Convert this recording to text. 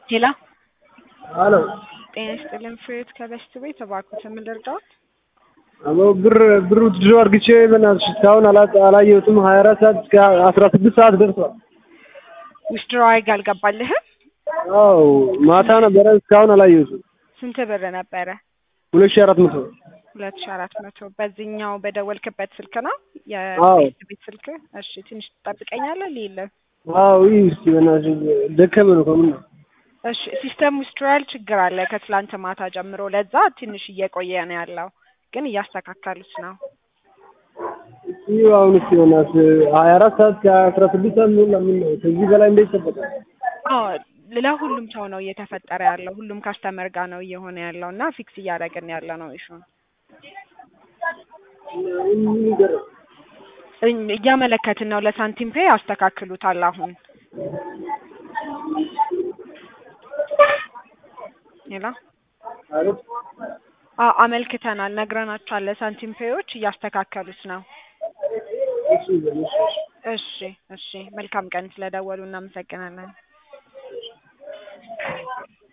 ሄሎ አሎ ጤና ይስጥልን ፍሬዎት ከበስት ቤት እባክዎት ምን ልርዳዎት? አቦ ብር ብሩ ድሮ አርግቼ በእናትሽ እስካሁን አላ- አላየሁትም። ሀያ አራት ሰዓት እስከ አስራ ስድስት ሰዓት ደርሷል። ዊዝድሮ አርግ አልገባልህም? አዎ ማታ ነበረ እስካሁን አላየሁትም። ስንት ብር ነበረ? ሁለት ሺህ አራት መቶ ሁለት ሺ አራት መቶ በዚህኛው በደወልክበት ስልክ ነው አዎ። የቤት ቤት ስልክ? እሺ ትንሽ ትጠብቀኛለህ ሊለ አዎ ይህ እስኪ በእናትሽ ደከመ ነው ከምን ነው እሺ ሲስተም ዊዝድሮዋል ችግር አለ ከትላንት ማታ ጀምሮ ለዛ ትንሽ እየቆየ ነው ያለው ግን እያስተካከሉት ነው። ይህ አሁን እስኪ በእናትሽ ሀያ አራት ሰዓት ከአስራ ስድስት ሰዓት ምን ለምን ነው ከዚህ በላይ እንዴት ይጠበቃል? አዎ ለሁሉም ሰው ነው እየተፈጠረ ያለው ሁሉም ካስተመር ጋር ነው እየሆነ ያለው እና ፊክስ እያደረግን ያለ ነው ኢሹን ምን ይደረግ? እኝ- እያመለከትን ነው ለሳንቲም ፔ ያስተካክሉታል አሁን ሌላ አቤት አዎ አመልክተናል ነግረናቸዋል ለሳንቲም ፔዎች እያስተካከሉት ነው እሺ በእናትሽ እሺ እሺ መልካም ቀን ስለደወሉ እናመሰግናለን